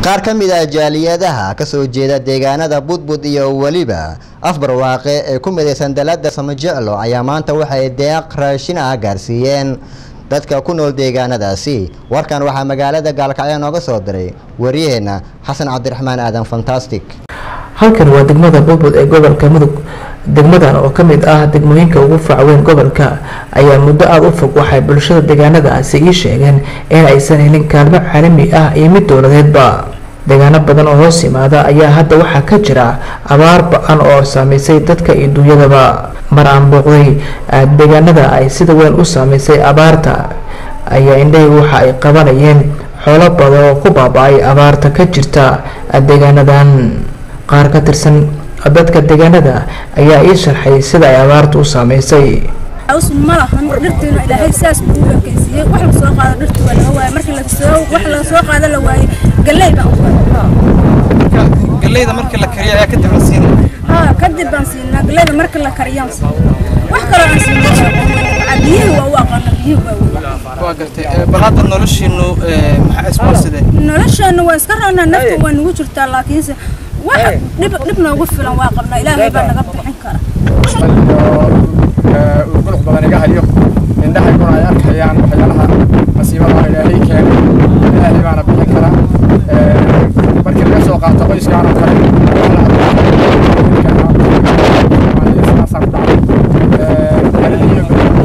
qaar ka mid ah jaaliyadaha ka soo jeeda deegaanada budbud iyo weliba afbarwaaqe ee ku midaysan dalada samajeclo ayaa maanta waxay deeq raashin ah gaarsiiyeen dadka ku nool deegaanadaasi warkan waxaa magaalada gaalkacyo nooga soo diray waryaheena xasan cabdiraxmaan aadan fantastic halkan waa degmada budbud ee gobolka mudug degmadan oo ka mid ah degmooyinka ugu facweyn gobolka ayaa muddo aada u fog waxay bulshada deegaanadaasi ii sheegeen in aysan helin kaalmo caalami ah iyo mid dowladeedba deegaano badan oo hoos yimaada ayaa hadda waxaa ka jira abaar ba-an oo saameysay dadka iyo duunyadaba mar aan booqday deegaanada ay sida weyn u saameysay abaarta ayaa indhahii waxa ay qabanayeen xoolo badan oo ku baaba-ay abaarta ka jirta deegaanadan qaar ka tirsan dadka deegaanada ayaa ii sharxay sida ay abaartu u saameysay malahan dhirtiina ilaahay saas ugu ekeysiiyey wax la soo qaado dhirti waa laga waayay markii lasoo wax la soo qaado la waayay galley baan galleyda markii la kariyo ayaa kadib la siinay haa kadib baan siinaa galleyda marka la kariyaan siinaa wax kaloo aan siinaa biyihii waa u aqaana biyihii waa weyn waa gartay bal hadda noloshiinu maxaa isboorsidee nolosheena waa iska roonaa nafta waa nagu jirtaa laakiinse wax dhib dhib noogu filan waa qabnaa ilaahay baa naga bixin kara guluq badan iga hayo indhahayguna ay arkayaan waxyaalaha masiibada ilaahay keenay ilaahay baana bixin karaa markii laga soo qaato qoyskaan oo kale sidaasaan ku dhacday iyo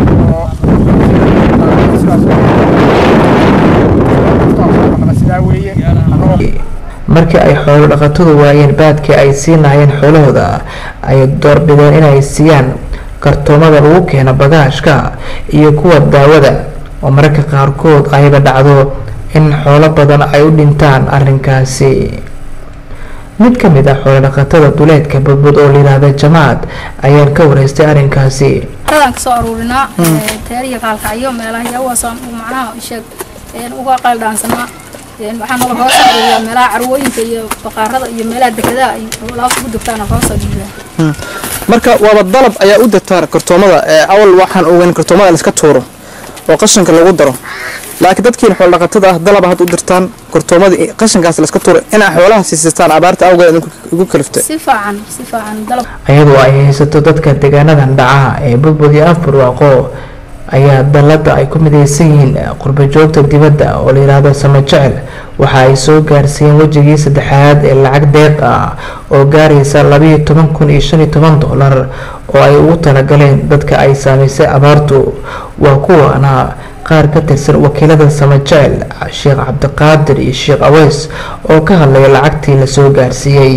sidaa weeye markii ay xoolo dhaqatadu waayeen baadkii ay siinayeen xoolahooda ay doorbideen inay siiyaan kartoomada lagu keeno bagaashka iyo kuwa daawada oo mararka qaarkood ayba dhacdo in xoolo badan ay u dhintaan arrinkaasi mid ka mid ah xoolo dhaqatada duleedka budbud oo layidhaahda jamaad ayaan ka wareystay arrinkaasi dadaan kasoo aruurinaa teeriya kaalkacyo meelaha yawaasaan macnaha sheeg uga qayldhaansanaa waxaa nala hoos aruuriyaa meelaha carwooyinka iyo baqaarada iyo meelaha dekedaha ay xoolaha ugu degtaana hoos aruuriyaa marka waaba dalab ayaa u dirtaan kartoomada awal waxaan ogeyn kartoomada la iska tuuro oo qashinka lagu daro laakiin dadkiin xoolo dhaqatada ah dalaba had u dirtaan kartoomada qashinkaas la iska tuuro inaa xoolaha siisistaan abaarta awgeed igu kaliftay si fiican si fiican dalab iyadoo ay haysato dadka deegaanadan dhaca ee budbud iyo afbarwaaqo ayaa dalada ay ku midaysan yihiin qurbajoogta dibadda oo layidhaahdo sama jecel waxa ay soo gaarsiiyeen wejigii saddexaad ee lacag deeq ah oo gaaraysa labayo toban kun iyo shan iyo toban dollar oo ay ugu talagaleen dadka ay saamaysay abaartu waa kuwaana qaar ka tirsan wakiilada sama jecel sheekh cabdiqaadir iyo sheekh aweys oo ka hadlaya lacagtii lasoo gaarsiiyey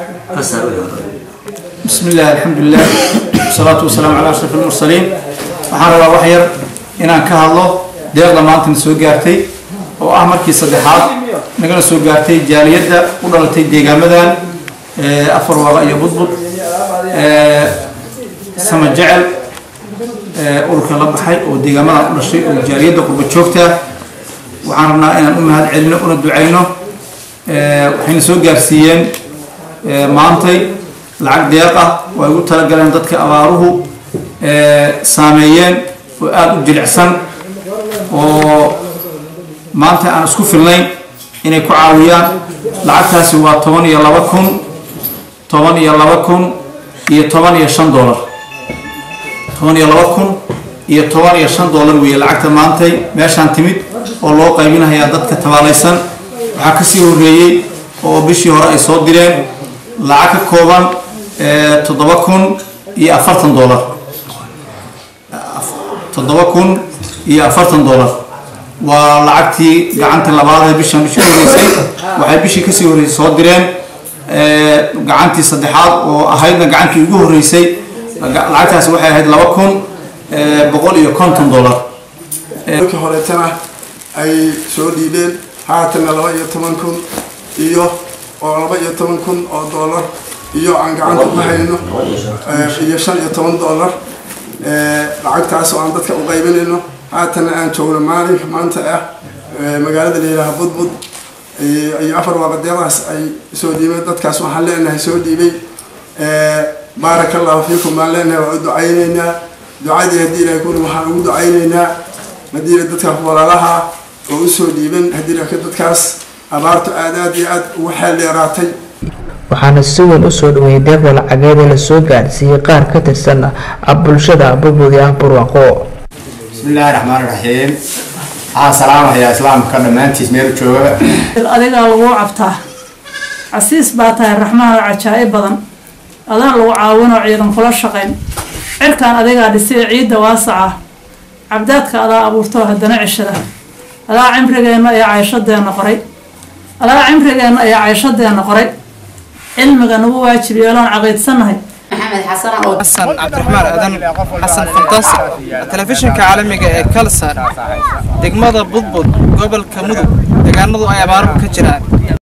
بسم الله الحمد لله والصلاة والسلام على أشرف المرسلين waxaan rabaa wax yar inaan ka hadlo deeqda maantana soo gaartay oo ah markii saddexaad nagana soo gaartay jaaliyadda u dhalatay deegaamadan afar waaqa iyo budbud sama jecel ururka la baxay oo deegaamadan u dhashay oo jaaliyadda qurba joogta waxaan rabnaa inaan u mahad celino una ducayno waxayna soo gaarsiiyeen maantay lacag deeq ah oo ay ugu talagaleen dadka abaaruhu saameeyeen oo aada u jilicsan oo maanta aan isku filnayn inay ku caawiyaan lacagtaasi waa toban iyo laba kun toban iyo laba kun iyo toban iyo shan dollar toban iyo laba kun iyo toban iyo shan dollar weeye lacagta maantay meeshaan timid oo loo qaybinayaa dadka tabaalaysan waxaa kasii horeeyey oo bishii hore ay soo direen lacag ka kooban toddoba kun iyo afartan dollar toddoba kun iyo afartan dollar waa lacagtii gacanta labaad ee bishan bishii horeysay waxay bishii kasii horeysay soo direen gacantii saddexaad oo ahaydna gacantii ugu horeysay lacagtaasi waxay ahayd laba kun boqol iyo konton dollar markii horeetana ay soo dhiibeen haatanna laba iyo toban kun iyo oo laba iyo toban kun oo dollar iyo aan gacanta ku hayno iyo shan iyo toban dollar lacagtaas oo aan dadka u qaybinayno haatana aan joogno maalinka maanta ah magaalada la yidhaaha budbud iyo afar waaqadeedaas ay soo dhiibeen dadkaas waxaan leenahay soo dhiibay baaraka allahu fiikum baan leenahay waa u ducaynaynaa ducadii haddii ilahay kun waxaan ugu ducaynaynaa haddii dadka walaalaha oo usoo dhiiban haddii dadkaas abaartu aad aad iyo aad ugu xeeldheeraatay waxaana si weyn usoo dhaweeyay deeqda lacageed ee lasoo gaadhsiiyey qaar ka tirsan bulshada budbud iyo ah barwaaqo bismillaahi raxmaani raxiim waxaan salaamahayaa islaamka dhammaantiis meel jooga adigaa lagu cabtaa casiis baa tahay raxmaan oo cajaa'ib badan adaan lagu caawinoo ciidan kula shaqayn cirkaan adigaa dhisay ciidda waasaca cabdaadka adaa abuurtoo haddana cishada adaa cimrigeenna iyo cayshadeenna qoray adaa cimrigeenna iyo cayshadeenna qoray cilmiga nagu waajib yeeloon caqiidsannahay maxamed xasan oo xasan cabdiraxmaan aadan xasan fantaasi telefishinka caalamiga ee kalsar degmada budbud gobolka mudug deegaanadu ay abaaro ka jiraan